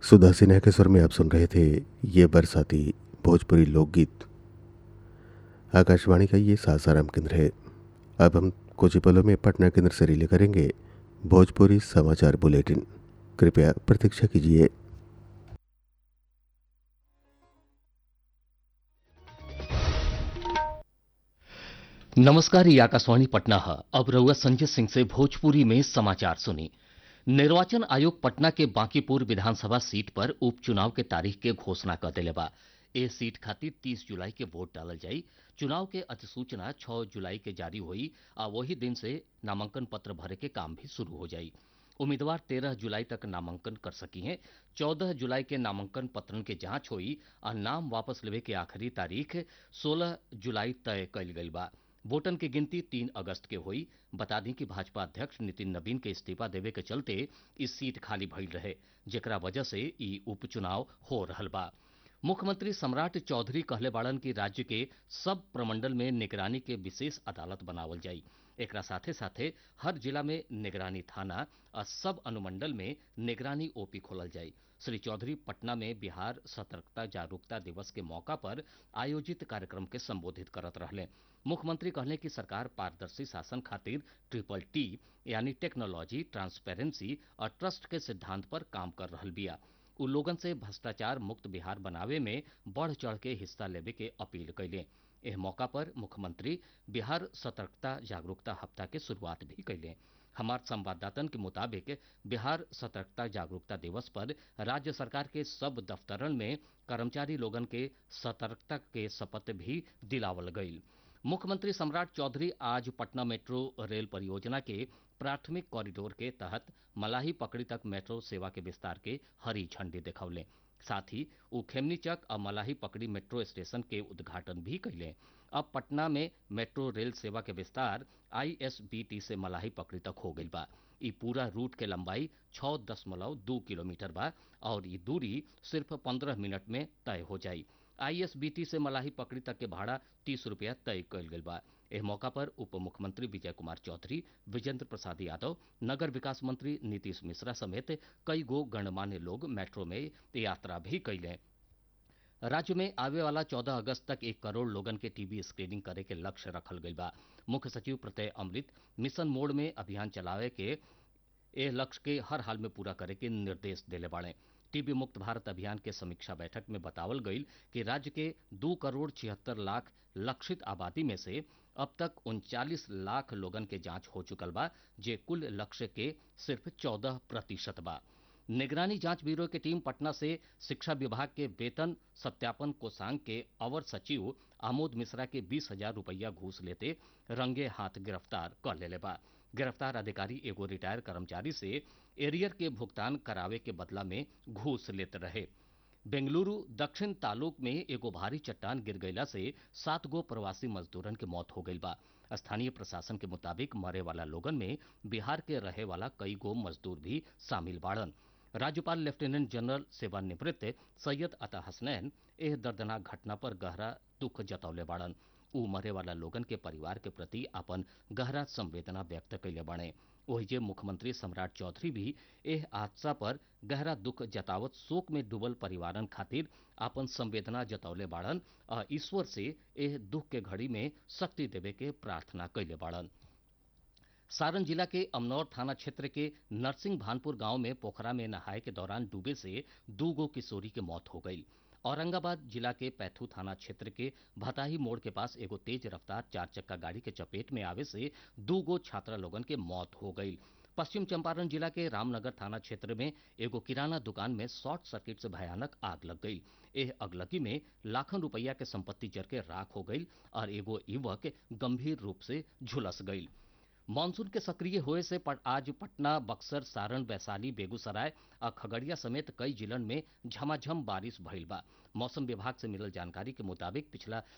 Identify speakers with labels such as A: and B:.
A: सुधा सिन्हा के स्वर में आप सुन रहे थे ये बरसाती भोजपुरी लोकगीत आकाशवाणी का ये सासाराम केंद्र है अब हम कुछ ही पलों में पटना केंद्र से रिले करेंगे भोजपुरी समाचार बुलेटिन कृपया प्रतीक्षा कीजिए
B: नमस्कार ये आकाशवाणी पटना है अब रउआ संजय सिंह से भोजपुरी में समाचार सुनी निर्वाचन आयोग पटना के बांकीपुर विधानसभा सीट पर उपचुनाव के तारीख के घोषणा कर दिले बा ए सीट खातिर 30 जुलाई के वोट डालल जाई चुनाव के अधिसूचना 6 जुलाई के जारी हुई आ वही दिन से नामांकन पत्र भरे के काम भी शुरू हो जाई उम्मीदवार 13 जुलाई तक नामांकन कर सकी हैं 14 जुलाई के नामांकन पत्रन के जांच हुई आ नाम वापस लेवे के आखिरी तारीख 16 जुलाई तय कइल गइल बा वोटन की गिनती तीन अगस्त के हुई बता दी कि भाजपा अध्यक्ष नितिन नवीन के इस्तीफा देवे के चलते इस सीट खाली भइल रहे जेकरा वजह से ई उपचुनाव हो रहल बा मुख्यमंत्री सम्राट चौधरी कहले बाड़न की राज्य के सब प्रमंडल में निगरानी के विशेष अदालत बनावल जाई एकरा साथे साथे हर जिला में निगरानी थाना और सब अनुमंडल में निगरानी ओपी खोलल जाई श्री चौधरी पटना में बिहार सतर्कता जागरूकता दिवस के मौका पर आयोजित कार्यक्रम के संबोधित करत रहले मुख्यमंत्री कहले कि सरकार पारदर्शी शासन खातिर ट्रिपल टी यानी टेक्नोलॉजी ट्रांसपेरेंसी और ट्रस्ट के सिद्धांत पर काम कर रहल बिया उ लोगन से भ्रष्टाचार मुक्त बिहार बनावे में बढ़ चढ़ के हिस्सा लेवे के अपील कैले एह मौका पर मुख्यमंत्री बिहार सतर्कता जागरूकता हफ्ता के शुरुआत भी कैले हमार संवाददातन के मुताबिक बिहार सतर्कता जागरूकता दिवस पर राज्य सरकार के सब दफ्तरन में कर्मचारी लोगन के सतर्कता के शपथ भी दिलावल गईल मुख्यमंत्री सम्राट चौधरी आज पटना मेट्रो रेल परियोजना के प्राथमिक कॉरिडोर के तहत मलाही पकड़ी तक मेट्रो सेवा के विस्तार के हरी झंडी दिखौले साथ ही उ खेमनीचक और मलाही पकड़ी मेट्रो स्टेशन के उद्घाटन भी कैले अब पटना में मेट्रो रेल सेवा के विस्तार आईएसबीटी से मलाही पकड़ी तक हो गई बा ई पूरा रूट के लंबाई छह दशमलव दो किलोमीटर बा और ये दूरी सिर्फ पंद्रह मिनट में तय हो जाई आईएसबीटी से मलाही पकड़ी तक के भाड़ा तीस रुपया तय कल गई बा एह मौका पर उप मुख्यमंत्री विजय कुमार चौधरी विजेंद्र प्रसाद यादव नगर विकास मंत्री नीतीश मिश्रा समेत कई गो गणमान्य लोग मेट्रो में यात्रा भी कैले राज्य में आवे वाला 14 अगस्त तक एक करोड़ लोगन के टीबी स्क्रीनिंग करे के लक्ष्य रखल गई बा मुख्य सचिव प्रत्यय अमृत मिशन मोड में अभियान चलावे के एह लक्ष्य के हर हाल में पूरा करे के निर्देश देले बाड़े टीबी मुक्त भारत अभियान के समीक्षा बैठक में बतावल गईल कि राज्य के दो करोड़ छिहत्तर लाख लक्षित आबादी में से अब तक उनचालीस लाख लोगन के जांच हो चुकल बा जे कुल लक्ष्य के सिर्फ चौदह प्रतिशत बा निगरानी जांच ब्यूरो की टीम पटना से शिक्षा विभाग के वेतन सत्यापन कोषांग के अवर सचिव आमोद मिश्रा के बीस हजार रुपया घूस लेते रंगे हाथ गिरफ्तार कर लेले बा गिरफ्तार अधिकारी एगो रिटायर कर्मचारी से एरियर के भुगतान करावे के बदला में घूस लेते रहे बेंगलुरु दक्षिण तालुक में एगो भारी चट्टान गिर गईला से सात गो प्रवासी मजदूरन के मौत हो गई बा स्थानीय प्रशासन के मुताबिक मरे वाला लोगन में बिहार के रहे वाला कई गो मजदूर भी शामिल बाड़न राज्यपाल लेफ्टिनेंट जनरल सेवानिवृत्त सैयद अता हसनैन एह दर्दनाक घटना पर गहरा दुख जतौले बाड़न उ मरे वाला लोगन के परिवार के प्रति अपन गहरा संवेदना व्यक्त कैले बाड़े ओहिजे मुख्यमंत्री सम्राट चौधरी भी एह हादसा पर गहरा दुख जतावत शोक में डूबल परिवारन खातिर आपन संवेदना जतौले बाड़न आ ईश्वर से एह दुख के घड़ी में शक्ति देवे के प्रार्थना कैले बाड़न सारण जिला के अमनौर थाना क्षेत्र के नरसिंह भानपुर गांव में पोखरा में नहाए के दौरान डूबे से दो गो किशोरी के मौत हो गई औरंगाबाद जिला के पैथू थाना क्षेत्र के भताही मोड़ के पास एगो तेज रफ्तार चार चक्का गाड़ी के चपेट में आवे से दो गो छात्रा लोगन के मौत हो गई पश्चिम चंपारण जिला के रामनगर थाना क्षेत्र में एगो किराना दुकान में शॉर्ट सर्किट से भयानक आग लग गई एह अगलगी में लाखों रुपया के संपत्ति जर के राख हो गई और एगो युवक गंभीर रूप से झुलस गई मानसून के सक्रिय होए से पट, आज पटना बक्सर सारण वैशाली बेगूसराय और खगड़िया समेत कई जिलन में झमाझम बारिश भइल बा मौसम विभाग से मिलल जानकारी के मुताबिक पिछला